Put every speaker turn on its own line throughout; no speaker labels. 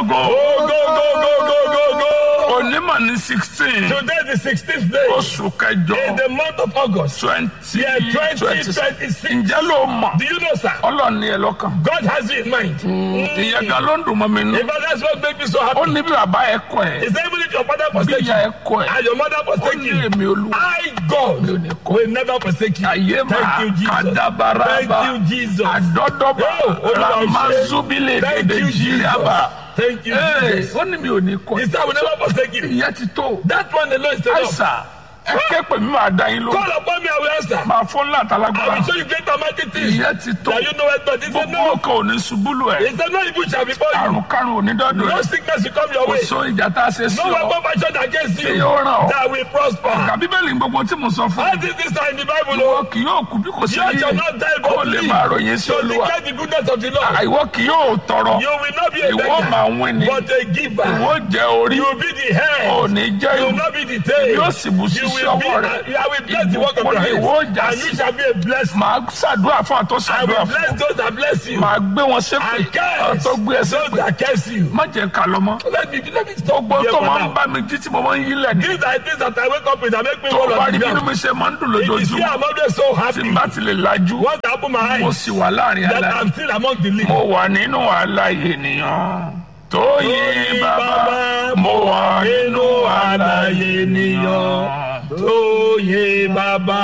go go.
Go, go, go, go, go, go, go.
onímọ̀ ní sixteen
Today is the 16th day
oṣù kẹjọ
in the month of August.
twenty
Yeah,
twenty
2026.
ǹjẹ́ ló mọ̀
Do you know, sir?
ọlọ́run ní ẹ lọ́kàn
God has you in mind.
ìyẹn gan ló ń dùn mọ́ mi nù
In fact, that's what makes me so
ó
happy.
ní bí bàbá ẹ kọ ẹ
Is that even if your father
bí
forsake
ìyá ẹ
you
kọ ẹ
and your mother
ó
forsake
ní
you,
èmi olúwa
I, God, will never forsake you.
ayé
Thank
máa
you, Jesus.
kàdábàràbà
Thank you, Jesus.
àdọ́dọ́bà
Oh, Olúwa, o ṣé.
ramazubile
Thank you,
nàìjíríàbà
Thank you, Jesus.
ó ní mi ò ní kọ
He said, I will never forsake you.
ìyẹn ti tó
That one alone is enough.
àìsà ẹ ké pè mí máa dá yín lóhùn
Call upon me, I will answer.
máa fún
I
látàlágbára
will show you great and mighty things
ìyẹn ti tó
that you know it not. He said,
gbogbo
no.
ọkọ ò ní ṣubúlù ẹ
He said, no evil shall befall you.
àrùn kárùn ò ní dọ́dọ̀
No
ẹ
sickness will come your
kò
way.
sọ ìjà tá a ṣe sí
No
ọ
weapon fashioned against
tí
you
yóò ràn ọ́
that will prosper.
kà bíbélì gbogbo tí mo sọ fún
All these things are in the Bible.
ìwọ
oh.
kì yóò kú bí kò sí
You shall not die
kó
but
lè
live
máa ròyìn sí
to
olúwa
declare the goodness of the Lord.
ìwọ kì yóò tọrọ
You will not be a
ìwọ máa
beggar,
wín ni
but a giver.
ìwọ jẹ orí
You will be the head.
ò ní jẹ
You will
ìwọ
not be the tail.
yóò sì bù sí
You
sí
will be,
ọwọ́ rẹ
I will bless the work of
ìbùkún
your
ni
hands.
ìwọ jà
And
sí
you shall be a blessing.
màá ṣàdúrà fún àtọ́
I
ṣàdúrà
will
fún
bless those that bless you.
màá gbé wọn ṣépè
And curse
àtọ́ gbé ẹ
those
ṣépè
that curse you.
má jẹ ká lọ mọ́
Let me, let me stop
gbogbo
here
tó
for
máa ń
now.
bá mi jí tí mo máa ń yí lẹ̀ ní
These are things that I wake up with that make me
tó
roll
bá
on
rí
the
bínú
ground.
mi ṣe máa ń dùn
It is here
lójoojúmọ́
I'm always so
tí
happy.
n bá ti lè lajú
Once I open my
mo
eyes,
sì wà láàrin
that
aláì
I'm still among the living.
mo wà nínú àlàyé ènìyàn tó yí
Tóyìn
bàbá mo wà nínú àlàyé ènìyàn
Tóyè bàbá.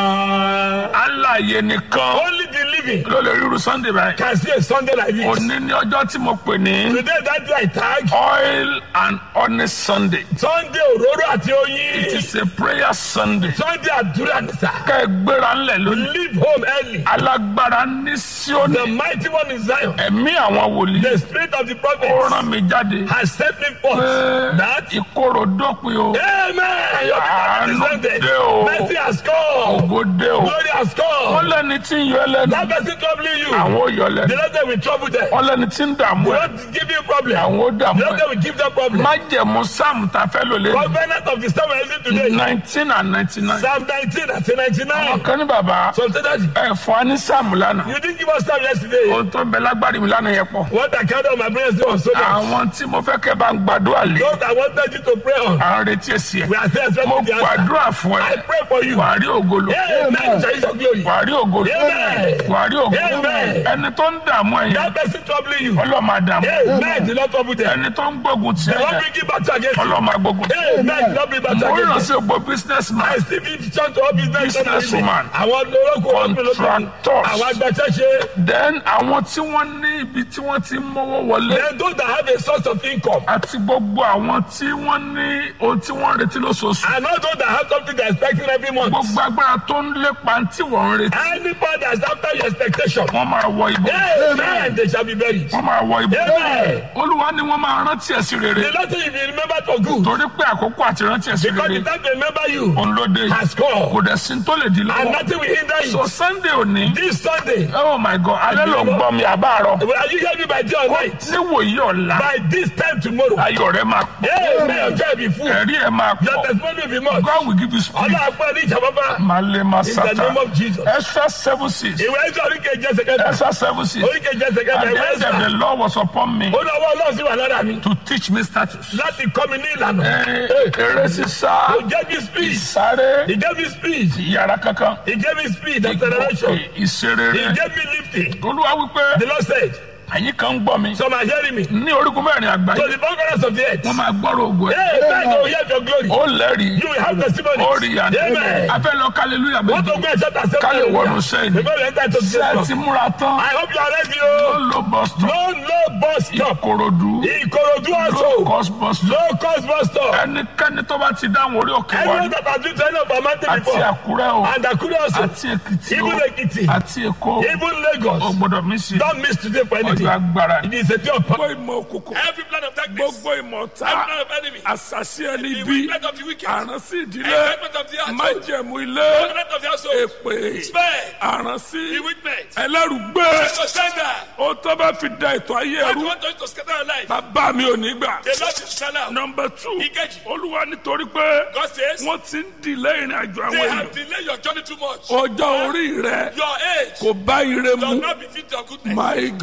àlàyé nìkan
Only the living
ló lè ríru sunday báyìí
can see a Sunday like this.
òní ní ọjọ́ tí mo pè ní
Today that day I tag
oil and honey sunday
Sunday òróró àti
it
oyin.
is a prayer sunday
Sunday àdúrà ní sà.
ká ẹ gbéra ńlẹ̀ lónìí
Leave home early.
alágbára ní
The
síónì
mighty one in Zion.
ẹ̀mí àwọn wòlíì
The spirit of the
ó
prophet
rán mi jáde
has sent me forth.
pé
That
ìkorò dópin o
Amen. Your
Àánú
people are descended.
dé o.
Mercy has come.
ògo dé o
Glory has
wọ́n
come.
lẹ́ni tí ń yọ ẹlẹ́nu
That person troubling you.
àwọn ò yọ
The
lẹ́nu
Lord will trouble them.
wọ́n lẹ́ni tí ń dààmú
The
ẹ̀
Lord give you problem.
àwọn ò
The
dààmú
Lord
ẹ̀
will give them problem.
májẹ̀mú sáàmù tá a fẹ́ lò lé
Covenant of the Psalm we're using today.
nineteen and ninety nine
Psalm 19 and 99.
ọ̀kan ní bàbá
So say that
ẹ̀ fún wa ní sáàmù lánàá
you didn't give us time yesterday.
ohun tó ń bẹ lágbárí mi lánàá yẹn pọ̀
What I counted on my prayers was so much.
àwọn tí mo fẹ́ kẹ́ bá ń gbàdúrà lé
Those I wanted you to pray on.
à ń retí èsì ẹ̀
We are still
mo
expecting the answer.
gbàdúrà fún
I
ẹ
pray for you.
wàá rí ògolo
Amen. Shall you show glory?
wàá rí ògolo
Amen.
wàá rí ògolo
Amen.
ẹni tó ń dààmú ẹ̀yìn
That person troubling you.
ọlọ́mọ àdàmú
Amen. The Lord trouble them.
ẹni tó ń gbógun tì
The Lord
ẹ̀
bring it back to against you.
ọlọ́mọ agbógun tì
Amen. The Lord bring it back to
mo ràn
against
sí
you.
ògbó business man
I still be church to all business.
Business woman.
Àwọn olóko
Contractors.
Àwọn agbàṣẹ́ṣe.
then àwọn tí wọ́n ní ibi tí wọ́n ti ń mọ́wọ́ wọlé
Then those that have a source of income.
àti gbogbo àwọn tí wọ́n ní ohun tí wọ́n ń retí lóṣooṣù
And not those that have something they're expecting every month.
gbogbo agbára tó ń lépa tí wọ́n ń retí
Anybody that's after your expectation.
wọ́n máa wọ ibò
Amen. They shall be buried.
wọ́n máa wọ ibò
Amen.
olúwa ni wọ́n máa rántí ẹ̀ sí rere
The Lord say if you remember for good.
torí pé àkókò àti rántí ẹ̀ sí
Because
rere
the time to remember you
òun ló dé
has
kò
come.
dẹ̀ sí tó lè di
And
lọ́wọ́
nothing will hinder you.
so sunday òní
This Sunday.
oh my god alẹ́ ló ń gbọ́ mi àbáàrọ̀
Are you hearing me by day or night?
níwòyí ọ̀la
By this time tomorrow.
ayọ̀ rẹ̀ máa pọ̀
Amen. Ọjọ́ ìbí fún.
ẹ̀rí ẹ̀ máa
Your
pọ̀
testimony will be much.
God will give you spirit
Ọlọ́run pẹ́ ní ìjàmbá.
malema
In the
sata
name of Jesus.
extra seven six
Ìwé ẹjọ́ oríkèjì ẹsẹ̀ kẹta.
extra seven six
Oríkèjì ẹsẹ̀ kẹta.
and
Ìwé
then the
ẹsẹ̀.
Lord was upon me
Ó ní ọwọ́ Ọlọ́run sì wà lára mi.
to teach me status.
Láti kọ́ mi ní ìlànà.
Ẹ, eré sísá
He gave me speed.
ìsáré
He gave me speed.
yàrá kankan
He gave me speed. Acceleration. He
ìṣerere
gave me lifting.
olúwa wípé
The Lord said,
ẹ̀yin kan ń gbọ́ mi
Some are hearing me.
ní orígun mẹ́rin àgbáyé
So the four corners of the earth.
wọ́n máa gbọ́rọ̀ ògùn ẹ̀
Hey, thank you. Hear your glory.
ó lẹ́rìí
You will have testimony.
ó rí ìyànà
Amen.
afẹ́ lọ kálílúyà
What
méjì
to go and shout and say
ká lè wọnú
hallelujah.
sẹ́yìn
Before we enter into
ṣé ẹ
this
ti múra tán
I hope you are ready.
ó
Oh.
lọ bus stop
No, no bus stop.
ìkòròdú
Ìkòròdú
low
also.
cost bus stop
No cost bus stop.
ẹnikẹ́ni tó bá ti dáhùn orí òkè wa
Anyone that has been to any of our mountain
àti
before.
àkúrẹ́ o
And Akure also.
àti èkìtì o
Even Ekiti.
àti èkó
Even
o
Lagos.
gbọ́dọ̀ mí sí
Don't miss today for
ọjọ́
anything.
agbára
It is a day of power.
gbogbo ìmọ̀ òkùnkùn
Every plan of darkness.
gbogbo ìmọ̀ ọ̀tá
Every plan of enemy.
àṣàṣì ẹni
The
bí
wickedness of the wicked.
àránsí ìdílé
Enjoyment of the household.
májẹ̀mú ilé
Covenant of the household.
èpè
Spare.
àránsí
Bewitchment.
ẹlẹ́rùgbé
So sender.
ó tó bá fi da ètò ayé
God
ẹrú
want us to scatter our life.
bàbá mi ò ní gbà.
The Lord is shall out.
nọmba two
Ìkejì.
olúwa nítorí pé
God says,
wọ́n ti ń dìlé ìrìn àjò àwọn
they
èèyàn
have delayed your journey too much.
ọjọ́ orí rẹ
Your age
kò bá ire
does
mu
not befit your goodness.
my
No,
god
no,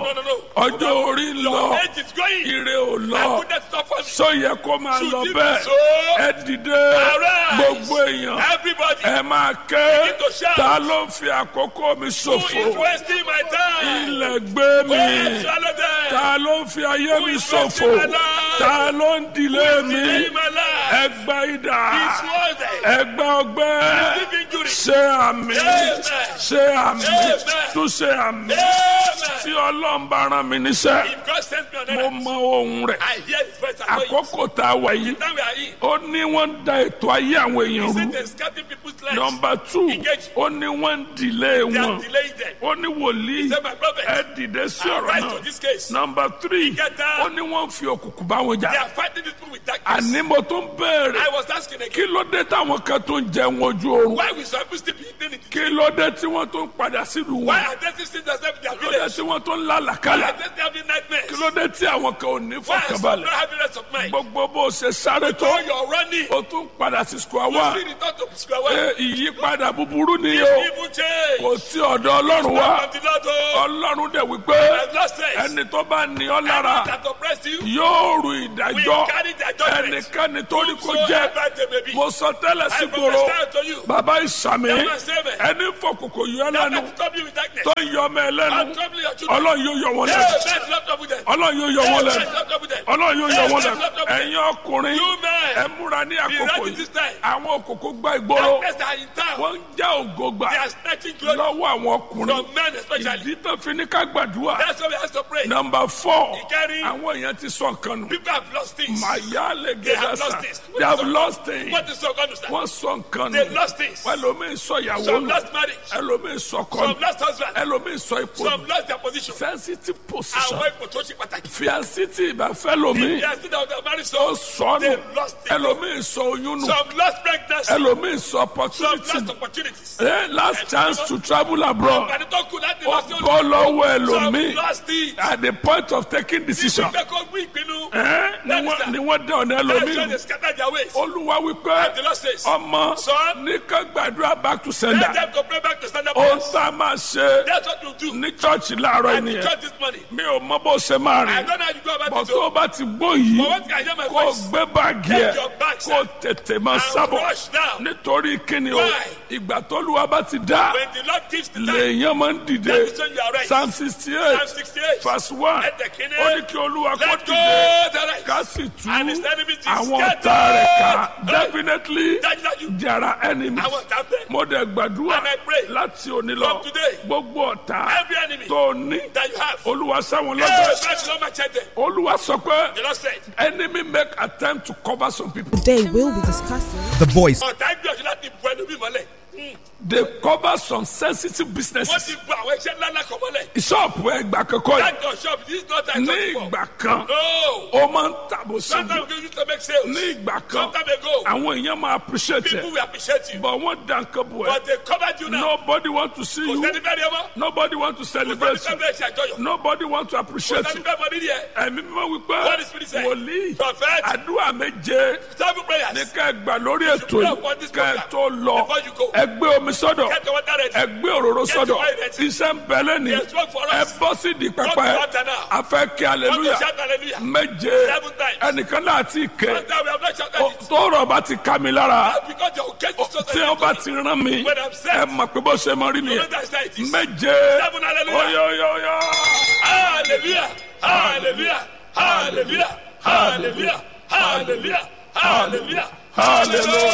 no, no, no.
ọjọ́ orí ń lọ
Age is going.
ire ò
I
lọ
put that stuff on me.
sọ yẹ kó máa
Should
lọ
it be
bẹ́ẹ̀
so?
ẹ dìde
Arise.
gbogbo èèyàn
Everybody
ẹ máa ké
Begin to shout.
ta ló ń fi àkókò mi
who is
ṣòfò
wasting my time.
ilẹ̀ gbé
Go
mi
and swallow them.
ta ló ń fi ayé mi
is
ṣòfò
wasting my life?
ta ló ń dilé mi
Delay my life.
ẹgbà idà
It's worth it.
ẹgbà ọgbẹ́
Deep injury.
ṣe àmì
Amen.
ṣe àmì
Amen.
tún ṣe àmì
Amen.
tí ọlọ́run bá rán mi níṣẹ́
If God sends me on
mo
earth,
mọ ohun rẹ̀
I hear His voice. I know it.
àkókò tá a wà yìí
Now we are in.
ó ní wọ́n ń da ètò ayé àwọn èèyàn
He
rú
said they're scattering people's lives.
nọmba two
Engage.
ó ní wọ́n ń dìlé
They are
wọn
delaying them.
ó ní wòlíì
Say, my prophet,
ẹ dìde sí ọ̀rọ̀
rise
náà
to this case.
nọmba three
Ìkẹta.
ó ní wọ́n ń fi òkùnkùn bá wọn
They
jà
are fighting this people with darkness.
àní mo tún béèrè
I was asking
kí
again,
ló dé táwọn kan tó ń jẹun ojú oorun
why we supposed to be eating it?
kí ló dé tí wọ́n tó ń padà sílùú
Why
wọn
are they still themselves in their
kí ló dé
village?
tí wọ́n tó ń
Why
lálàkálà
are they having nightmares?
kí ló dé tí àwọn kan ò ní
Why are some not
fọkànbalẹ̀
having rest of mind?
gbogbo bó o ṣe sáré tó
So you're running.
o tún padà sí square
You
one
see return to square one.
Ẹ, ìyípadà búburú ni o
Evil change.
kò tí ọ̀dọ̀ ọlọ́run wá
From the Lord, oh,
ọlọ́run dẹ̀ wípé
I've lost faith.
ẹni tó bá ní ọ lára
That oppressed you,
yóò rù
we
ìdájọ́
carry their judgment.
ẹnikẹ́ni tó ní kó
So
jẹ́
ever they may be.
mo sọ tẹ́lẹ̀ sí
I
gbòòrò
prophesy to you.
bàbá ìsàmì
That man say me.
ẹni fọkùnkù yọ
That
lẹ́nu
man trouble you with darkness.
tó ń yọ ọmọ ẹ lẹ́nu
And trouble your children.
ọlọ́run yóò yọ wọn
Hey,
lẹ́nu
man, not trouble them.
ọlọ́run yóò yọ wọn
Hey,
lẹ́nu
man, not trouble them.
ọlọ́run yóò yọ
Hey,
wọn
man,
lẹ́nu
not trouble them.
ẹ̀yin ọkùnrin
You men,
ẹ múra ní
be
àkókò
ready
yìí
this time.
àwọn òkòkò gba ìgboro
Darkness are in town.
wọ́n ń já ògo gbà
They are snatching glory
lọ́wọ́ àwọn ọkùnrin
from men especially.
ìdí tó fi ní ká gbàdúrà
That's why we have to pray.
nọmba four
Ìkẹrin.
àwọn èèyàn ti sọ nǹkan nù
People have lost things.
màyà lè
They have
gẹ́gẹ́ sà
lost things.
they have lost things
What is so going to stand?
wọ́n sọ nǹkan
They've
nù
lost things.
ẹlòmíì sọ ìyàwó
Some
nù
lost marriage.
ẹlòmíì sọ
Some
kọ́nù
lost husband.
ẹlòmíì sọ ipò nù
Some lost their position.
sensitive position
Àwọn ipò tó ṣe pàtàkì.
fiancé tí ìbáfẹ́ lomi
They are still out there married
ó
so.
sọ nù
They lost it.
ẹlòmíì sọ oyún nù
Some lost pregnancy.
ẹlòmíì sọ
Some
opportunity
lost
nù
opportunities.
Eh, last chance to travel abroad
Àgbàdo tó kù láti
ó
lọ sí
bọ́ lọ́wọ́
Some
ẹlòmíì
lost it.
at the point of taking decision
Ìgbẹ́ kó gbé ìpinnu.
Eh, ni wọ́n- ni wọ́n dẹ ọ̀nà
That's why
ẹlòmíì
they scatter their ways.
olúwa wípé
The Lord says,
ọmọ
Son,
ní ká gbàdúrà back to sender
let them to pray back to stand up.
ó sá máa ṣe
That's what you do.
ní chọ́ọ̀chì láàárọ̀
And the
ènìyàn
church this morning.
mi ò mọ bó ṣe máa
I
rìn
don't know how you go about
bọ̀
it.
tó o
oh.
bá ti gbó yìí
But what can I hear my
kó o
voice?
gbé báàgì ẹ
Take your bag,
kó o
sir.
tètè máa
And
sábọ̀
rush now.
nítorí kíni o
Why?
ìgbà tólúwa bá ti dá
When the Lord gives the time,
lèèyàn máa ń dìde
that is when you are right.
psalm sixty
Psalm
eight
68.
verse one
Let the king
ó ní kí olúwa kó
Let go
dìde
the right.
ká sì tú
And his enemies is
àwọn
scattered.
ọ̀tá rẹ̀ ká
Hey.
definitely
Dájúdájú.
there are enemies
Àwọn ọ̀tá bẹ̀.
mo dẹ̀ gbàdúrà
And I pray
láti òní lọ
from today,
gbogbo ọ̀tá
Every enemy
tó ní
that you have.
olúwa sáwọn
Hey,
lọ́gbẹ̀ẹ́
that's not my check them.
olúwa sọ pé
The Lord said,
enemy make attempt to cover some people
Today we'll be discussing
The voice.
ọ̀tá gbìyànjú láti bu ẹnu bí mọ́lẹ̀.
they cover some sensitive
Wọ́n
businesses
ti bu àwọn iṣẹ́ ńlá ńlá kan mọ́lẹ̀.
ṣọ́ọ̀bù ẹgbà kankan yìí
That your shop, this is not time
ní
for.
ìgbà kan
No.
ó máa ń tàbó síbi
Sometimes we used to make sales.
ní ìgbà kan
Sometime ago,
àwọn èèyàn máa appreciate
people
ẹ
will appreciate you.
but wọ́n dá nǹkan bò ẹ́
But they covered you now.
nobody want to see
Kò
you
sẹ́ni bẹ́ẹ̀ ni ẹ mọ́.
nobody want to
Kò
celebrate
sẹ́ni
you
bẹ́ẹ̀ ṣe àjọyọ̀.
nobody want to
Kò
appreciate
sẹ́ni
you
bẹ́ẹ̀ mọ nídìí ẹ̀.
ẹ̀mí mímọ́ wípé
What is spirit say?
wòlíì
Prophet,
àdúrà méje
seven prayers.
ní ká ẹ gbà lórí ètò
pray
yìí
upon this
ká ẹ
program
tó lọ
before you go.
ẹ gbé omi sọ́dọ̀
Get the water ready.
ẹ gbé òróró
Get
sọ́dọ̀
your oil ready.
iṣẹ́ ń bẹ lẹ́ni
There's work for
ẹ
us.
bọ́ sí di
Come
pẹpẹ
to altar now.
a fẹ́ kí
Come to
hallelujah
shout hallelujah.
méje
Seven times.
ẹnìkan náà ti kẹ
Sometimes we have not shouted
Ó-
it.
tó rọ̀ bá ti ká mi lára
Because your case is so
tí wọ́n bá ti rán mi
When I'm set.
ẹ mọ̀ pé bó ṣe mọ rí
You know
nìyẹn
that's how it is.
méje
Seven hallelujah.
oyoyoyo
Hallelujah. Hallelujah. Hallelujah. Hallelujah. Hallelujah. Hallelujah.
Hallelujah.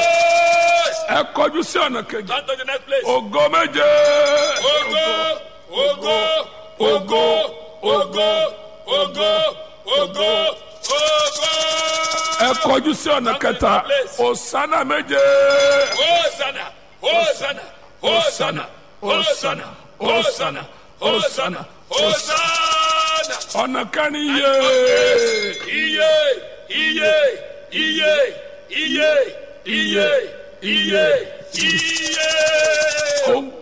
ẹ kọjú sí ọ̀nà kejì
Turn to the next place.
ògo méje
Ogo, ogo, ogo, ogo, ogo, ogo, ogo.
ẹ kọjú sí ọ̀nà kẹta òsánà méje
Hosanna, Hosanna, Hosanna, Hosanna, Hosanna, Hosanna, Hosanna.
ọ̀nà kẹrin yé
Iye, iye, iye, iye, iye, iye, iye.
ògbẹ́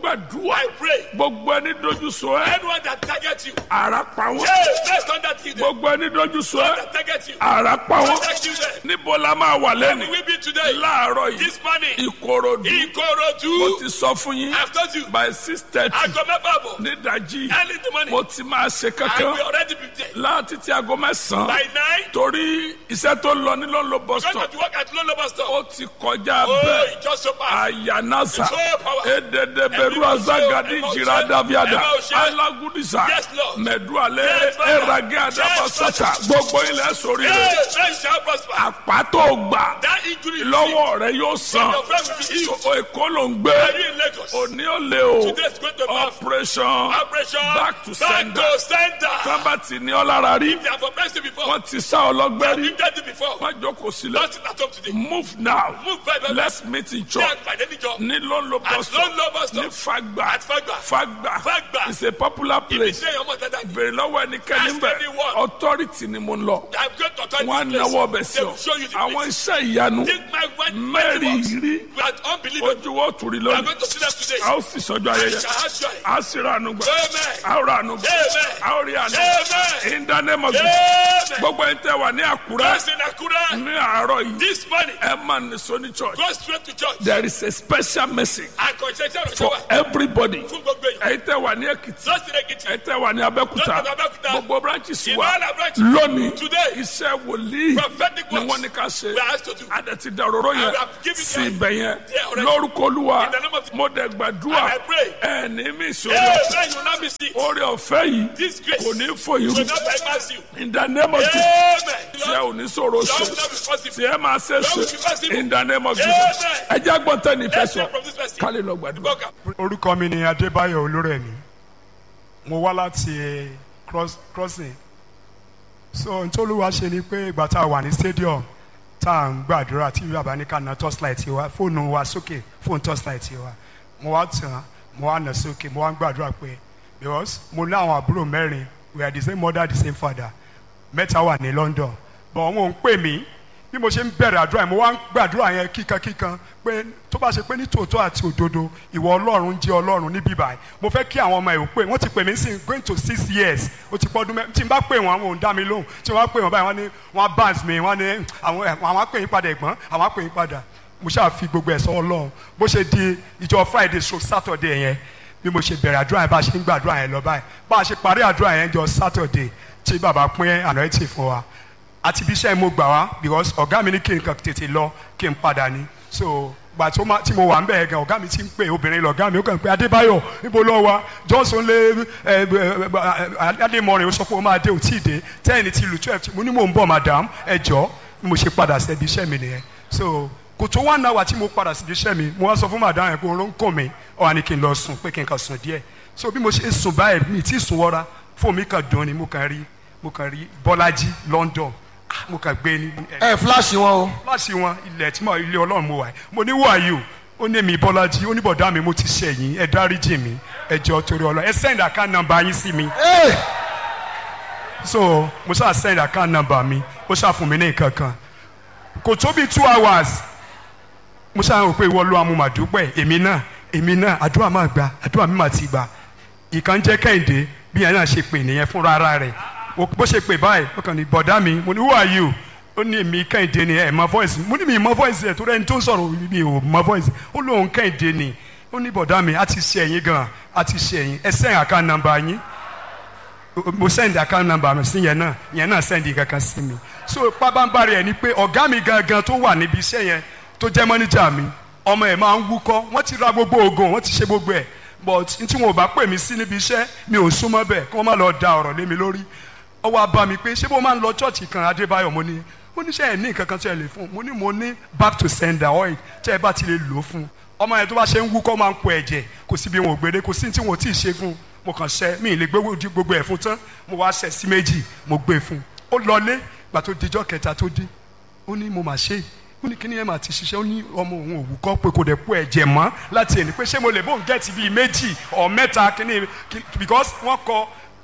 gbàdúrà
I pray.
gbogbo ẹni dojú sọ ẹ
Anyone that targets you,
ara pa wọn
hey, let's turn that to them.
gbogbo ẹni dojú sọ ẹ
That targets you,
ara pa wọn
protect you there.
níbo la máa wà
Where
lẹ́nu
will we be today?
láàárọ̀ yìí
This morning,
ìkòròdú mo
Ikorodu,
ti sọ fún yín
I've told you,
by six thirty
Aago mẹ́fà bọ̀,
nídàjí
early in the morning,
mo ti máa ṣe
I will
kankan
already be there.
láti ti aago mẹ́sàn-án
By nine,
torí iṣẹ́ tó lọ ní lọ́nlọ́ bus
going
stop
to work at Lolo Bus Stop.
ó ti kọjá
Oh,
bẹ́ẹ̀
it just so fast.
ayanasa
It's so powerful.
edede beru
Every
azagadi
emotion,
jira daviada
emotion.
alagudisa
Yes, Lord.
mẹdualẹ
Yes, Father.
erage adabasata
Yes,
gbogbo ilẹ̀ sórí
Hey,
rẹ̀
man shall prosper.
àpàtó gbà
That injury,
lọ́wọ́ rẹ̀ yóò san
your friend will be healed.
So, èkó ló ń gbé
Are you in Lagos?
òní ò lè o
Today is going to be
operation
operation
back to
back
sender
to sender.
tábà tí ní ọ lára rí
They have oppressed you before.
wọ́n ti sá ọlọ́gbẹ́ rí
You've done it before.
má jókòó sílẹ̀
Don't sit at home today.
move now
Move by by
let's meet in
Ṣé
church
àgbàdé níjọ?
ní lọ́nlọ́
At
bus stop
Lolo Bus
ní
Stop.
fagba
At Fagba.
fagba
Fagba.
it's a popular place
Ṣé ọmọ dada ni?
bèrè lọ́wọ́ ẹnikẹ́ni
Ask
bẹ̀
anyone.
authority ni mo ń lọ
I'm going to turn
wọn á
this place.
náwó ọbẹ̀ sí
They
ọ
will show you the
àwọn
place.
iṣẹ́ ìyanu
Take my word.
mẹ́rin rí
We are unbelievable.
ojú wo tùrí
We are
lónìí
going to see them today.
a ó sì sọjọ́
I
ayẹyẹ
shall have joy.
a ó sì ra àánú gbà
Amen.
a ó ra àánú gbà
Amen.
a ó rí àánú
Amen.
in the name of Jesus
Amen.
gbogbo ẹni tẹ́ wà ní àkúrẹ́
Yes, in Akura.
ní àárọ̀ yìí
This morning,
ẹ máa nìṣó ní church
go straight to church.
there is a special message
Àkànṣe iṣẹ́
for
ìrọ̀ṣẹ́ wa
everybody
fún gbogbo èèyàn.
ẹ̀yin tẹ́ wà ní èkìtì
Just in Ekiti.
ẹ̀yin tẹ́ wà ní abẹ́òkúta
Just in Abẹ́òkúta.
gbogbo branches
In
wa
all our branches.
lónìí
Today.
iṣẹ́ wòlíì
Prophetic
ni
works.
wọ́n ní ká ṣe
We are asked to do.
adẹ̀tí dàróró yẹn
And we have given
sí
them
ibẹ̀ yẹn
there already.
lórúkọ olúwa
In the name of-
mo dẹ̀ gbàdúrà
And I pray.
ẹni mi sọ̀rọ̀
Amen. You will not be sick.
orí ọ̀fẹ́ yìí
This grace
kò ní fòyìn
will not bypass you.
in the name of Jesus
Amen.
tí ẹ ò ní sọ̀rọ̀
That
ṣe
will not be possible.
tí ẹ máa ṣe ṣe in the name of Jesus
Amen.
ẹ jẹ́ gbọ́ntẹ́ ní
Let's
fẹsọ̀
hear from this person.
kálí lọ gbàdúrà.
Go, go.
orúkọ mi ni adébáyọ̀ olórẹ̀mí mo wá láti cross crossing so ntòlúwa ṣe ni pé ìgbà tá a wà ní stadium tá à ń gbàdúrà tí bàbá ní ká na torchlight wa fóònù wa sókè fóònù torchlight wa mo wá tàn mo wá nà sókè mo wá ń gbàdúrà pé because mo ní àwọn àbúrò mẹ́rin we are the same mother the same father mẹ́ta wà ní London but wọn ò ń pè mí bí mo ṣe ń bẹ̀rẹ̀ àdúrà yẹn mo wá ń gbàdúrà yẹn kíkankíkan pé tó bá ṣe pé ní tòótọ́ àti òdodo ìwọ ọlọ́run jẹ́ ọlọ́run níbí báyìí mo fẹ́ kí àwọn ọmọ ẹ̀ ò pè wọ́n ti pè mí sí going to six years ó ti pọ́ ọdún mẹ́ tí n bá pè wọ́n àwọn ò ń dá mi lóhùn tí wọ́n bá pè wọ́n báyìí wọ́n ní wọ́n á bounce mi wọ́n ní àwọn ẹ̀ àwọn á pè yín padà ẹ̀gbọ́n àwọn á pè yín padà mo ṣáà fi gbogbo ẹ̀ sọ ọlọ́run bó ṣe di ìjọ Friday so Saturday yẹn bí mo ṣe bẹ̀rẹ̀ àdúrà yẹn bá a ṣe ń gbàdúrà yẹn lọ báyìí bá a ṣe parí àdúrà yẹn jọ Saturday tí bàbá pín anointing fún wa àti bí iṣẹ́ mo gbà wá because ọ̀gá mi ní kí n kàn tètè lọ kí n padà ní so gbà tó ma tí mo wà ń bẹ̀ gan ọ̀gá mi ti ń pè obìnrin lọ̀gá mi ó kàn pé Adébáyọ̀ níbo lọ wa Johnson lé ẹ ẹ Adémọrin ó sọ pé ó máa dé òtí ìdè ten ti lu twelve mo ní mò ń bọ̀ madam ẹ jọ bí mo ṣe padà sẹ́bi iṣẹ́ mi nìyẹn so kò tó one hour tí mo padà síbi iṣẹ́ mi mo wá sọ fún madam yẹn pé oró ń kàn mí ó wá ní kí n lọ sùn pé kí n kàn sùn díẹ̀ so bí mo ṣe sùn báyìí mi tí sùn wọra fóònù mi kàn dùn ni mo kàn rí mo kàn rí Bọ́lájí London Ah, mo kàn gbé ní
ẹ fúláṣì wọn o.
láti wọn ilẹ̀ tí mo ilé ọlọ́run mo wà yìí mo ní wàyí o ó ní mi bọ́lájí ó ní bọ̀dá mi mo ti ṣẹ̀yìn ẹ dáríjì mi ẹ jọ̀ọ́ torí ọlọ́run ẹ send account number yín sí mi
Ee,
so mo ṣáà send account number mi ó ṣáà fún mi ní nǹkan kan kò tó bí two hours mo ṣáà rò pé ìwọ ló amúmàdúpẹ́ èmi náà èmi náà àdúrà máa gbà àdúrà mi máa ti gbà ìkan jẹ́ kẹ́hìndé bí yẹn náà ṣe pè nìyẹn fúnra ara rẹ̀ o- bó ṣe pè báyìí ó kàn ní bọ̀dá mi mo ní who are you ó ní èmi kẹ́hìndé ni ẹ̀ mọ voice mo ní mi mọ voice ẹ̀ tó rẹ́ni tó ń sọ̀rọ̀ mi ò mọ voice ó lóun kẹ́hìndé ni ó ní bọ̀dá mi a ti ṣe ẹ̀yìn gan a ti ṣe ẹ̀yìn ẹ send account number yín mo send account number mi sí yẹn náà yẹn náà send kankan sí mi so pábánbárì ẹ ni pé ọ̀gá mi gangan tó wà níbi iṣẹ́ yẹn tó jẹ́ mọ́níjà mi ọmọ ẹ̀ máa ń wúkọ́ wọ́n ti ra gbogbo oògùn wọ́n ti ṣe gbogbo ẹ̀ but n tí wọn ò bá pè mí sí níbi iṣẹ́ mi ò súnmọ́ bẹ́ẹ̀ kí wọ́n má lọ da ọ̀rọ̀ lé mi lórí ó wá bá mi pé ṣé bó máa ń lọ chọ́ọ̀chì kan Adébáyọ̀ mo ní ó ní ṣe ẹ̀ ní nǹkan kan tí ẹ lè fún un mo ní mo ní back to sender oil tí ẹ bá ti lè lò ó fún un ọmọ yẹn tó bá ṣe ń wúkọ́ máa ń pọ ẹ̀jẹ̀ kò sí bí wọn ò gbére kò sí ní tí wọn ò tí ì ṣe fún un mo kàn ṣe mi ì lè gbé gbogbo ẹ̀ fún tán mo wá ṣẹ̀ sí méjì mo gbé fún un ó lọlé gbà tó dijọ́ kẹta tó dé ó ní mo mà ṣe é ó ní kíní ẹ̀ máa ti ṣiṣẹ́ ó ní ọmọ òun òwú kọ́ pé kò dẹ̀ kó ẹ̀jẹ̀ mọ́ láti ẹni pé ṣé mo lè bóun gẹ̀ẹ́tì bíi méjì ọ̀ mẹ́ta kíní kí- because wọ́n kọ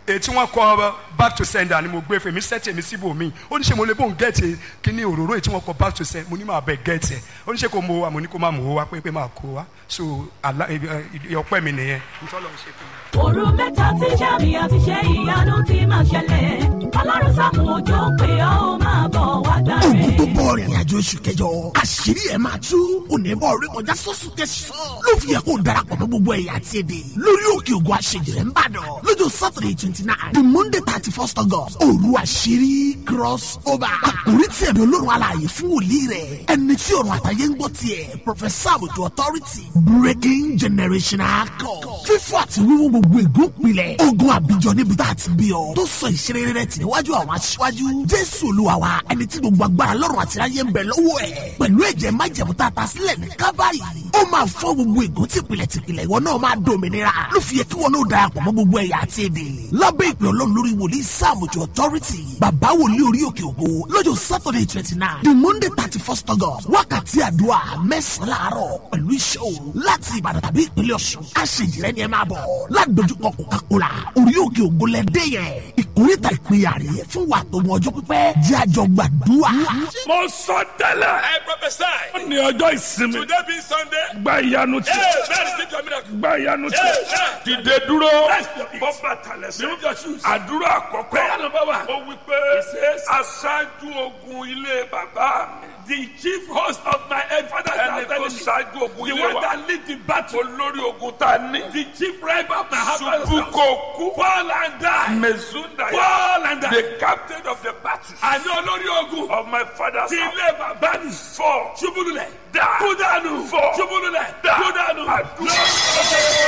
èyí tí wọ́n kọ back to sender ni mo gbé fún mi sẹ́tì mi síbò mi ó ní ṣe mo lè bóun gẹ̀ẹ́tì kíní òróró èyí tí wọ́n kọ back to sender mo ní máa bẹ̀ gẹ̀ẹ́tì ẹ̀ ó ní ṣe kó mo wá mo ní kó má mò ó wá pé pé máa kó wá so àlá ọpẹ́ mi nìyẹn nítorí ọ̀hún ṣe fún mi.
òru mẹ́ta tí sàmì àti ṣe ìyanu ti máa ṣẹlẹ̀ ọlọ́run sàmù òjò pé ó máa bọ̀ wá gbàre.
ogun tó bọ̀ rìnrìn àjò oṣù kẹjọ àṣírí ẹ̀ máa tú onímọ̀ orí kọjá sọ́sù kẹsàn-án ló fi yẹ kó darapọ̀ mọ́ gbogbo ẹ̀yà àti èdè lórí òkè ògùn àṣejìrẹ́ ń bàdàn lọ́jọ́ saturday twenty nine the monday thirty first august òru àṣírí cross over àkórí tí ẹ̀mí olórun alààyè fún wòlíì rẹ̀ ẹni tí ọ̀run àtàyè ń gbọ́ tiẹ̀ professor àbùtù authority breaking generational code fífọ́ àti wíwú gbogbo ègún pilẹ̀ ogun àbíjọ níbi tá a ti bí ọ tó sọ ìṣeré rẹ̀ tì níwájú àwọn aṣíwájú jésù olúwa wa ẹni tí gbogbo agbára lọ́rùn àti ayé ń bẹ lọ́wọ́ ẹ̀ pẹ̀lú ẹ̀jẹ̀ májẹ̀mú tá a ta sílẹ̀ ní kábàárì ó máa fọ́ gbogbo ègún tìpìlẹ̀ tìpìlẹ̀ ìwọ náà máa dòmìnira ló fi yẹ kí wọn náà darapọ̀ mọ́ gbogbo ẹ̀yà àti èdè lábẹ́ ìpè ọlọ́run lórí wòlíì sáàmùjọ authority bàbá wòlíì orí òkè ògo lọ́jọ́ saturday twenty nine the monday thirty first august wákàtí àdúrà mẹ́sàn-án láàárọ̀ pẹ̀lú iṣẹ́ òru láti ìbàdàn tàbí ìpínlẹ̀ ọ̀ṣun àṣejìrẹ́ ni ẹ máa bọ̀ ládojúkọ coca-cola orí òkè ògo lẹ́dẹ́ yẹn ìkórìtà ìpínyà rèé fún wa tó mọ ọjọ́ pípẹ́ jẹ́ àjọ gbàdúrà.
mo sọ tẹ́lẹ̀
I prophesy.
ó ní ọjọ́ ìsinmi
Today being Sunday.
gba ìyanu tí
Hey, man, receive your miracle.
gba ìyanu tí
Amen.
dìde dúró
Rest your feet.
bọ́ bàtà lẹ́sẹ̀
Remove your shoes.
àdúrà àkọ́kọ́
Prayer number one.
ó wí pé aṣáájú ogun ilé bàbá mi
The chief host of my father's
ẹni
house
tó
enemy.
ṣáájú ogun
The
ilé
one
wa
that lead the battle.
olórí ogun tá a ní
The chief rival of my father's
ṣubú
house.
kò kú
Fall and die.
mezunda
Fall and die.
the captain of the battle
Àní olórí ogun.
of my father's
Ti
house
ilé bàbá mi.
four
Ṣubúlulẹ̀.
Die.
Kú dànù.
Four.
Ṣubúlulẹ̀.
Die.
Kú dànù.
àdúrà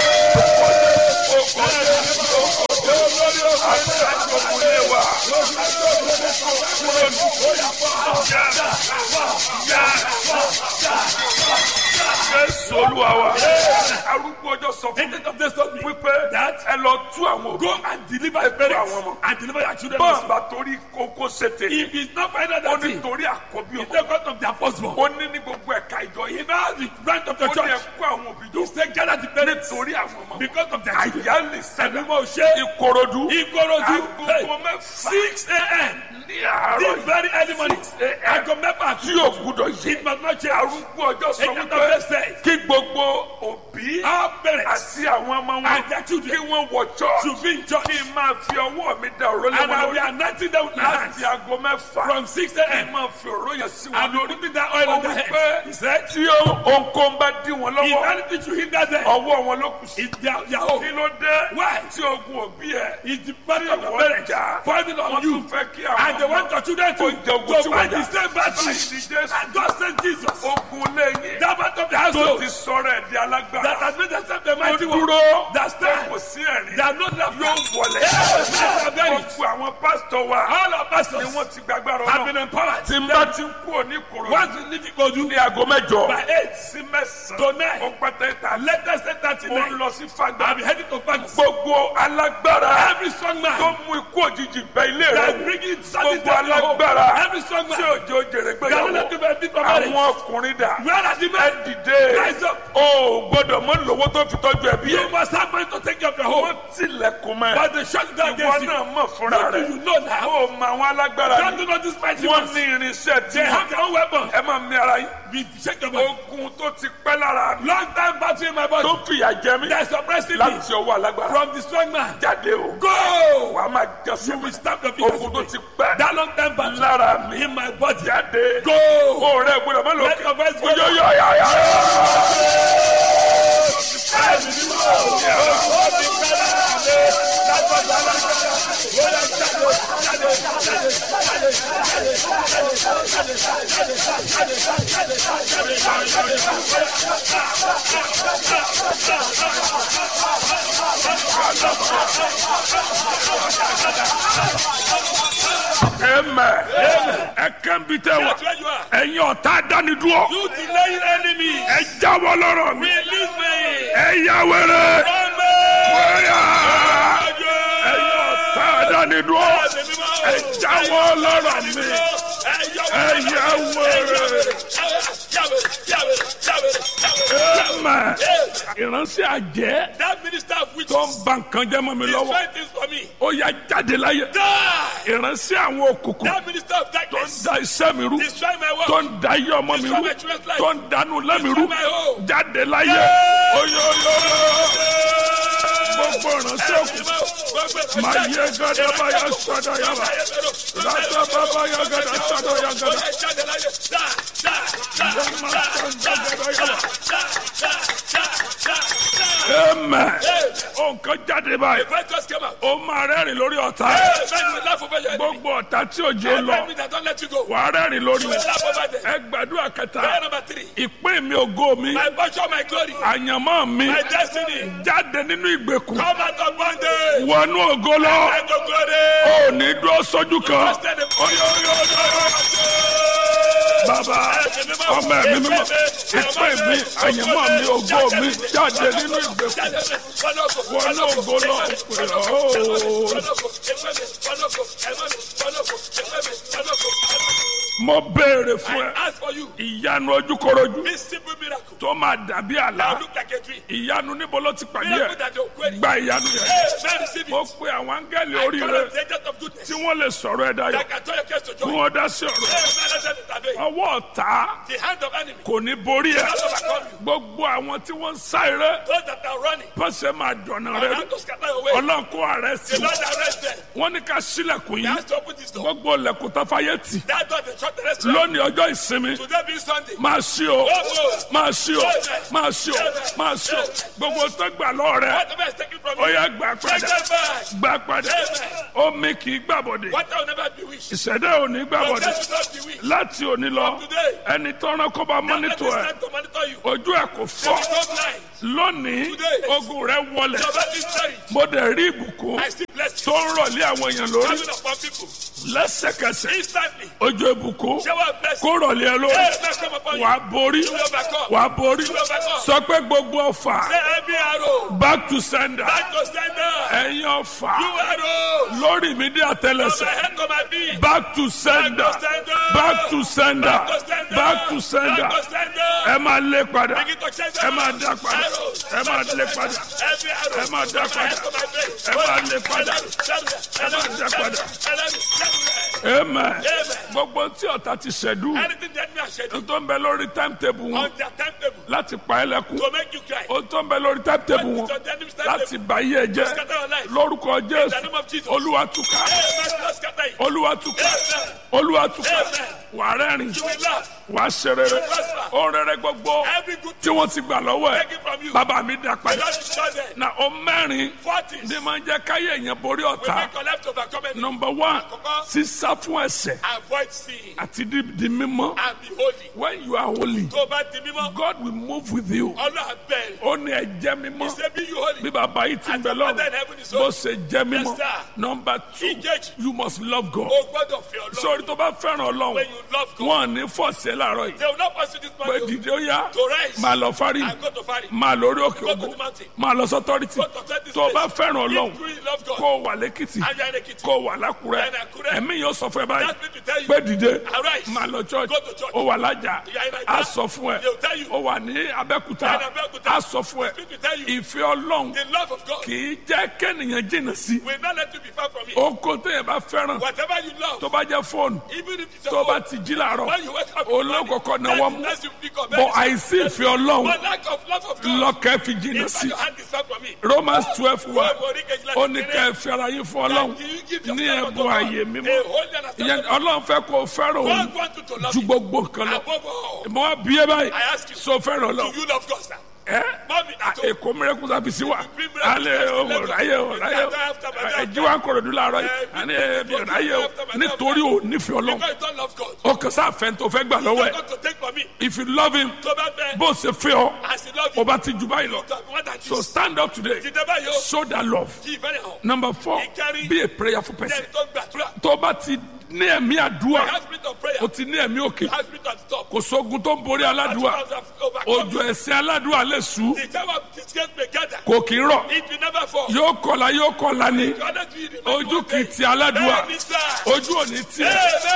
aṣáájú ogun ilé wa jésù olúwa wa arúgbó ọjọ́ sọ fún mi
Agent of this told me
wípé
that
ẹ lọ tú àwọn
go
òbí
and deliver your parents
àwọn ọmọ.
and deliver your children.
bọ́ọ̀ bá torí kókó ṣètè
If it's not find out
ó
that
ní
thing,
torí àkọ́bí
it's
ọmọ
the cost of their firstborn.
ó ní ní gbogbo ẹ̀ka ìjọ yìí
If now the branch of
ó
the
ní
church,
ẹ̀kọ́ àwọn òbí jọ
you say gather the parents
nítorí àwọn ọmọ
because of their children.
àyálì sẹ́dá
Ẹ̀dùnmọ̀ ṣe
ìkòròdú
Ìkòròdú
agogo mẹ́fà
six a.m.
ní àárọ̀
this very early morning. Aago mẹ́fà
tí yóò gbúdọ̀ yí
It must not change.
arúgbó ọjọ́ sọ
Agent of
wípé
this says
kí gbogbo òbí
our parents
àti àwọn ọmọ wọn
and their children
kí wọ́n wọ church
should be in church
kí n máa fi ọwọ́ mi da òró lé
and
wọn
I will be
lórí
anointing them with my hands
láti aago mẹ́fà
from six
kí n
a.m.
máa fi òró yẹn sí wọn
and be
lórí.
putting that oil
ó
on their
wí
head.
pé
He said,
tí ohunkóhun bá dí wọn
if
lọ́wọ́
anything should hinder them,
ọwọ́ wọn ló kù sí.
it's their, their
kí
own.
ló dé
Why?
tí ogun òbí ẹ̀
It's the burden of your
wọ́n
parents
jà
falling
wọ́n
on you.
tún fẹ́ kí
And they
àwọn
want your children to,
Ó jẹ ogun
to
tí
fight
wọ́n
the
jà.
same battle.
Báyìí ni Jésù.
And God sent Jesus.
ogun lẹ́yìn
That part of the
tó
household
ti sọ̀rọ̀ ẹ̀ di
that
alágbára
has made themselves the
tó
mighty one.
dúró
That stand.
kò sí ẹ̀rín
They are not left
yóò wọlé
Yeah.
gbogbo àwọn pásítọ̀ wa
All our
ni
pastors
wọ́n ti gbàgbára
have
ọ̀nà
been empowered.
tí n bá ti ń kú òní kòrò
Once you leave Ikodu
ní aago mẹ́jọ
by eight
sí mẹ́sàn-án
to nine,
ó pẹ́tẹ́ ta
latest eight thirty
ó ń
nine,
lọ sí fagbá
I'll be heading to Paris.
gbogbo alágbára
Every strong
tó
man
mú ikú òjijì bẹ ilé rẹ
that
wò
bringing sadness
gbogbo
to your home.
alágbára
Every strong
tí
man
òjò jèrè
that will not
gbéyàwó
give a bit of marriage.
àwọn ọkùnrin dà
Where are the
ẹ
men?
dìde
Rise up.
o ò gbọ́dọ̀ mọ lówó tó fi tọ́jú ẹbí
You
ẹ
must have money to take care of your
wọ́n
home.
tilẹ̀kùn mọ́ ẹ
But they shut down
ìwọ
against you.
náà mọ̀ fúnra
What do
rẹ
you know now?
o mọ àwọn alágbára
God
ni
do not despise you.
wọ́n ní irinṣẹ́ tí
They have their own weapon.
ẹ máa mi ara yín
We shake your body.
ogun tó ti pẹ́ lára mi
Long time battle in my body.
tó fìyà jẹ mí
There's suppressing me
láti ọwọ́ alágbára
from the strong man.
jáde o
Go!
wà á máa jẹ
You
sọ́mọ́
will stamp your feet.
ogun tó ti pẹ́
That long time battle
lára mi
in my body.
jáde
Go!
o rẹ gbọ́dọ̀ má lọ
Let your voice go.
oyoyoyoyo. Amen. ẹ kàn bí tẹ wá
That's where you are.
ẹ̀yin ọ̀tá dánidúró
You delaying enemy.
ẹ jáwọ́ lọ́rọ̀ mi
Release me.
ẹ yá wẹ́rẹ́
Run me.
wẹ́yà ẹ̀yin ọ̀tá dánidúró ẹ jáwọ́ lọ́rọ̀ mi ẹ yá wẹ́rẹ́. Amen. ìránṣẹ́ àjẹ́
That minister of which
tó tó ń ba nǹkan jẹ́ mọ́ mi
He's
lọ́wọ́
trying things for me.
ó yá jáde láyé
Die!
ìránṣẹ́ àwọn òkùnkùn
That minister of
tó ń
darkness.
da iṣẹ́ mi rú
He's trying my work.
tó ń da iye ọmọ mi rú tó ń dánú lẹ́mi rú
my home.
jáde láyé oyoyo gbogbo ìránṣẹ́ òkùnkùn máa yẹ gada báyà sọ́dọ̀ yàrá rata bàbá yà gada sọ́dọ̀ yà gada amen nǹkan jáde báyìí ó máa rẹ́rìn lórí ọ̀tá gbogbo ọ̀tá tí òjò lọ wà á rẹ́rìn lórí wọn ẹ gbàdúrà kẹta ìpín mi ògo mi
My portion, my glory,
àyànmọ́ mi
my destiny,
jáde nínú ìgbèkùn
come out of bondage.
wọnú ògo lọ
And the glory.
ò ní dúró sójú kan bàbá ọmọ ẹ̀mí mímọ́ ìpín mi àyànmọ́ mi ògo mi jáde nínú ìgbèkùn wọnú ògo lọ ooo. mo béèrè fún ẹ
Ask for you
ìyanu ojúkorojú
this simple miracle.
tó máa dàbí
Now
àlá
look like a tree.
ìyanu níbo ló ti pàdé
Miracle
ẹ
that you're querying.
gba ìyanu yẹn
Hey, man, receive
mo
it.
pe àwọn áńgẹ́lì
I
orí
call
rẹ
on the agent of goodness.
tí wọ́n lè sọ̀rọ̀ ẹ dayọ̀
That can turn your case to
kí
joy.
wọ́n dá sí ọ̀rọ̀
Hey, man, let them intervene.
ọwọ́ ọ̀tá
The hand of enemy
kò ní borí ẹ
cannot overcome you.
gbogbo àwọn tí wọ́n ń sá eré
Those that are running,
pọ́sẹ̀ máa dọ̀nà
are
rẹ
about to scatter your way.
ọlọ́run kó ààrẹ sí
The Lord arrest them.
wọ́n ní ká sílẹ̀kùn
He
yìí
has to open this door.
gbogbo ilẹ̀kùn tó fàyè tì
That door, the short the restaurant.
lónìí ọjọ́ ìsinmi
Today being Sunday.
máa ṣí o máa ṣí o máa ṣí o máa ṣí o gbogbo tó gbà lọ́ọ̀ rẹ
Whatever is taken from
ó
you,
yá gbà
take
padà
them back.
gbà padà omi kì í gbàbọ̀dẹ̀
What will never be wished.
ìṣẹ̀dá ò ní
Your
gbàbọ̀dẹ̀
death will not be wished.
láti òní lọ
today.
ẹni tọ́ran kó bá
Let
mọ́nítọ̀
this
ẹ̀
time to monitor you.
ojú ẹ̀ kò
They
fọ́
will go blind.
lónìí
Today.
ogun rẹ̀ wọlẹ̀
Your body is buried.
mo dẹ̀ rí ìbùkún
I see blessings
tó ń rọ̀lé àwọn èèyàn lórí
coming upon people.
lẹ́sẹ̀kẹsẹ̀
Instantly.
ojú ìbùkún
Shower of blessings.
kó rọ̀lé ẹ lórí
Hey, man, come upon you.
wàá borí
You will overcome.
wàá borí
You will overcome.
sọ pé gbogbo ọfà
Say every arrow.
back to sender
Back to sender.
ẹ̀yin ọfà
You arrows.
lórí mi dé
From my
àtẹlẹsẹ̀
head to my feet.
back to sender
Back to sender.
back to sender
Back to sender.
back to sender
Back to sender.
ẹ máa lé padà
Begin to send
ẹ máa
them.
dá padà
Arrows.
ẹ máa lé padà
Every arrow.
ẹ máa dá
From my head
padà
to my face.
ẹ máa lé padà
Ẹ
máa dá padà. amen gbogbo tí ọ̀tá ti ṣẹ̀dú
Anything that me has said
tó ń bẹ lórí timetable wọn
on their timetable
láti pa ẹ́ lẹ́kùn
to make you cry.
ó tó ń bẹ lórí timetable wọn
Put it on the enemy's timetable.
láti bá yé ẹ jẹ́
Scatter your life.
lórúkọ
In the
jésù
name of Jesus.
olúwa túká
Hey, man, Lord, scatter it.
olúwa túká
Amen.
olúwa túká
Amen.
wà rẹ́rìn
You will laugh.
wà ṣe rere
prosper.
ó rere gbogbo
Every good
tí wọ́n ti gbà lọ́wọ́ ẹ̀
Take it from you.
bàbá mi dá
The
padà
Lord is chosen.
na ó mẹ́rin
Forties.
ní máa ń jẹ́ káyé èèyàn borí
We
ọ̀tá
make your life to overcome any.
number one
Àkọ́kọ́.
sísá fún ẹ̀ṣẹ̀
Avoid sin
àti di di mímọ́
and be holy.
when you are holy
Tó o bá di mímọ́,
God will move with you
Ọlọ́run bẹ̀rẹ̀.
ó ní ẹ jẹ́ mímọ́
He say be you holy.
bí bàbá yìí ti ń
As
bẹ
your
lọ́rùn
father in heaven is
bó
holy.
ṣe jẹ́ mímọ́
Yes, sir.
number two
Ìkejì.
you must love God
O gbọ́dọ̀ fi Ọlọ́run.
sórí tó bá fẹ́ràn ọlọ́run
When you love God,
wọn ò ní fọ̀ọ̀sẹ̀ láàárọ̀ yìí
they will not pursue this
pé
man
dìde ó yá
to rise
máa lọ fárí
and go to Fari.
máa lórí òkè
Go to
ògo
the mountain.
máa lọ sọ́tọ́rìtì
Go to set this
tó o bá
place.
fẹ́ràn ọlọ́run
If you really love God,
kó o wà lẹ́kìtì
and you are in Ekiti,
kó o wà lákùrẹ́
And Àkúrẹ́.
ẹ̀mí yóò sọ fún ẹ báyìí
that people tell you,
pé dìde
arise.
máa lọ church
Go to church.
ó wà lájà
You are in Naija.
á sọ fún ẹ
They will tell you.
ó wà ní abẹ́kúta
You are in Abẹ́òkúta.
á sọ fún ẹ
People tell you,
ìfẹ́ ọlọ́run
the love of God
kì í jẹ́ kẹ́nìyàn jìnnà sí
will not let you be far from it.
oko téèyàn bá fẹ́ràn
Whatever you love,
tó bá jẹ́ fóònù
even if it's
tó
your
bá
own,
ti jí làárọ̀
when you wake up,
olókòkò náwó mú
that's you pick up.
bọ̀ àìsí ìfẹ́ ọlọ́run
But lack of love of God,
lọ́kẹ́ fi jìnnà
if
sí
your hand is far from it,
Romans twelve wa
Wọ́n borí kejìlá
ó ní
kékeré.
ká ẹ fi ara yín fún ọlọ́run
Do you give
ní
yourself
ẹ̀bùn
to God?
ààyè mímọ́
A holy and
ìyẹn
acceptable
ọlọ́run fẹ́ kó o fẹ́ràn òun
God wants you to love
ju
him
gbogbo nǹkan lọ
above all.
mo wá bí ẹ báyìí
I ask you,
so fẹ́ràn
Do
ọlọ́run
you love God, sir?
ẹ
Mommy,
à,
at all.
èkó mìíràn sábì sí wa
Bring miracle
alẹ́
to
ọmọ
us.
ráyè ọ ráyè ọ
After my death.
ẹjí wa ń kọ̀rọ̀ dùn láàárọ̀ yìí
Eh,
àní ẹbí
bring
ráyè ọ
after my death.
nítorí ò nífẹ̀ẹ́ ọlọ́run
Because you don't love God.
ó kàn sáà fẹ́ tó fẹ́ gbà lọ́wọ́
You're
ẹ̀
going to take from me.
if you love him
Tó bá fẹ́,
bó ṣe fẹ́ ọ
as he love
ó
you,
bá ti jù báyìí lọ
to have more than
so
this.
stand up today
Dìde báyìí o,
show that love
kí ìfẹ́ rẹ̀ hàn.
number four
Ìkẹrin.
be a prayerful person
Then tó gbàdúrà.
tó bá ti ní ẹ̀mí àdúrà
Have spirit of prayer.
ó ti ní ẹ̀mí òkè
Have spirit of stop.
kò sógun tó ń borí aládùúà òjò ẹ̀sìn aládùúà lè sú
The time of disgrace may gather.
kò kì í rọ̀
It will never fall.
yóò kọlà yóò kọlà ni
You are not doing it.
ojú kì í ti aládùúà
Bẹ́ẹ̀ni sá.
ojú ò ní tiẹ̀
Amen.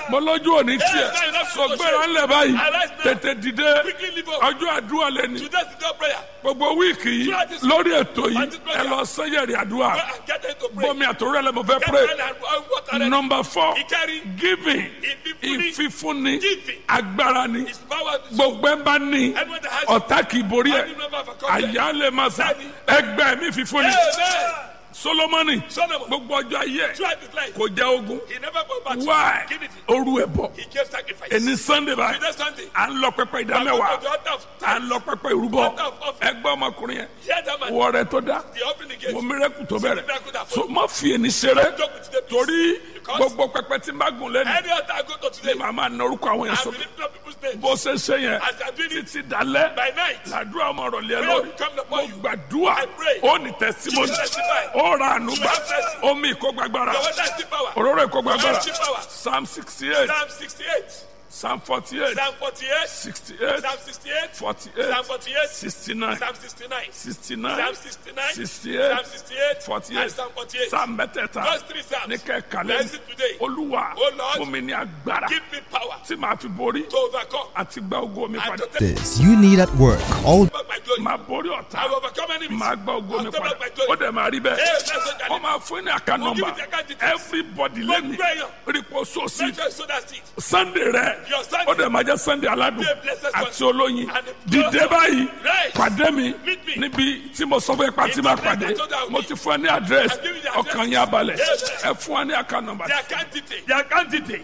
mo lójú òní
Yes,
tiẹ̀
now you have to
so
go
gbéra
shame.
ńlẹ̀ báyìí
Arise now.
tètè dìde
Quickly leave up.
ọjọ́ àdúrà lẹ́ni
Today's the day of prayer.
gbogbo wíìkì yìí
Throughout this
lórí ètò yìí
and this prayer.
ẹ lọ sẹ́yẹ̀rì àdúrà
Go and get them to pray.
bọ́mi àtòrò ẹ̀ lẹ́ mo fẹ́
Get
pray
ready and and water ready.
number four
Ìkẹrin.
giving
Ìfífúnni.
ìfífúnni
Giving.
agbára ni
His power is
gbogbo ẹ bá ní
Anyone that has
ọ̀tá kì í borí ẹ̀
Any member of a company.
àyà lè máa sá ẹgbẹ́ mi fífúnni
Amen.
solomoni
Solomon.
gbogbo ọjọ́ ayé ẹ̀
Throughout his life.
kò jẹ́ ogun
He never go back to
why
Give it.
oru ẹ̀ bọ̀
He gave sacrifice.
ẹni sunday báyìí
Today Sunday.
à ń lọ pẹpẹ
Go
ìdámẹ́wàá
to the altar of
à ń lọ pẹpẹ ìrúbọ
Altar of offering.
ẹgbẹ́ ọmọkùnrin yẹn
Hear that man.
wọ rẹ tó dá
The offering he gave.
mo mírẹ́kù tó bẹ̀rẹ̀
miracle that
so má fi ẹni ṣeré
Joke with the peace.
torí
Because
gbogbo pẹpẹ tí n bá gùn lẹ́nu
Any altar I go to today.
màá máa na orúkọ àwọn yẹn
I
sọ
will lift up people's names.
bó ṣe ṣe yẹn
As I do it
títí dalẹ́
by night.
làdúrà ọmọ ọ̀rọ̀ lé ẹ
Prayer
lórí
will come
mo
upon you.
gbàdúrà
I pray.
ó ní tẹsímọ́nì
You will testify.
ó ra àánú gbà
You have mercy.
omi ìkógbàgbára
Your water is the power.
òróró ìkógbàgbára
Your power.
psalm sixty eight
Psalm 68.
psalm forty eight
Psalm 48.
sixty eight
Psalm 68.
forty
Psalm
eight
48.
sixty nine
Psalm 69.
sixty nine
Psalm 69.
sixty
Psalm
eight
68.
forty
And
eight
Psalm 48.
psalm mẹ́tẹ̀ẹ̀ta
Those three Psalms.
ní kẹ́kàlẹ́
Bless it today.
olúwa
Oh Lord.
fún mi ní agbára
Give me power
tí màá fi borí
to overcome
àti gba ogo mi
and
padà
to take
This you need at work. All
back my glory.
máa borí ọ̀tá
I will overcome enemies.
máa gba ogo mi
I'll take
padà
back my
ó
glory.
dẹ̀ máa rí bẹ́ẹ̀
Hey, that's what I
wọ́n
need.
máa fún ní àká
We'll give
nọ́mbà
you the account details.
everybody
Gbogbo
lẹ́nu
èèyàn.
rípo sóòsì
Make sure you sow that seed.
sunday rẹ
Your Sunday.
ó dẹ̀ máa jẹ́ sunday aládùn
Be a blessed one.
àti olóyin
And the
dìde
blessed
báyìí
Right.
pàdé mi
Meet me.
níbi tí mo sọ fún ipa tí
In
máa
the place
pàdé
I told you I will
mo
be.
ti fún ẹ ní àdírẹ́sì
I've given you the
ọkàn
address.
yín abalẹ̀
Yes.
ẹ fún wa ní àká nọ́mbà
The account detail.
The account detail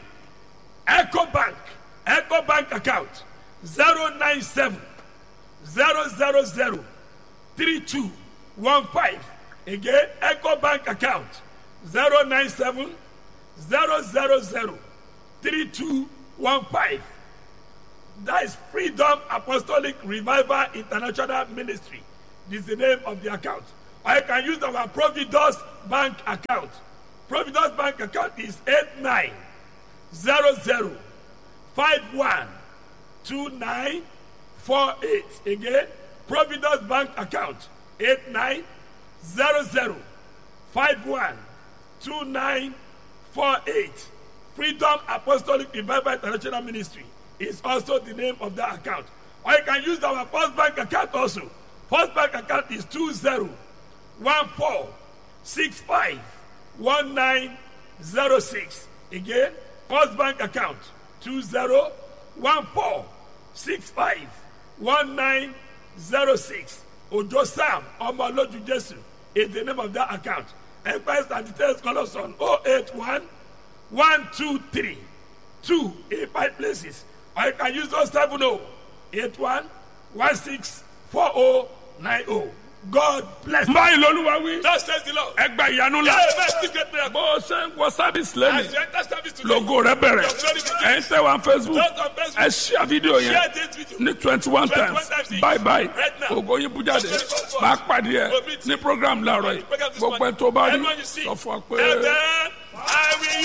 Eco Bank Eco Bank account zero nine seven zero zero zero three two one five again Eco Bank account zero nine seven zero zero zero three two one five that is Freedom Apostolic Revival International Ministry this is the name of the account or you can use our Providus Bank account Providus Bank account is eight nine zero zero five one two nine four eight again Providus Bank account eight nine zero zero five one two nine four eight Freedom Apostolic Revival International Ministry is also the name of that account or you can use our First Bank account also First Bank account is two zero one four six five one nine zero six again First Bank account two zero one four six five one nine zero six Ojo Sam Omoloju Jesu is the name of that account enquest and details call us on oh eight one one two three two in five places or you can use those seven oh eight one one six four oh nine oh God bless you.
báyìí lolúwa wí
Thus says the Lord.
ẹ gba ìyanu la
Hey, man, this great miracle.
bó o ṣe ń wọ sábìsì lẹ́nu
As you enter service today,
logo rẹ bẹ̀rẹ̀ ẹ̀ ń tẹ̀ wá facebook
those on Facebook,
ẹ ṣíà fídíò yẹn
share this video.
ní twenty one
21
times
times each.
bye bye
Right now.
ògo yín bú jáde
Just very comfort.
máa pàdé ẹ
Go meet
ní program láàárọ̀ yìí
Program this
gbogbo ẹ
morning.
tó bá rí
Everyone you see.
sọ fún wa pé.
And then I will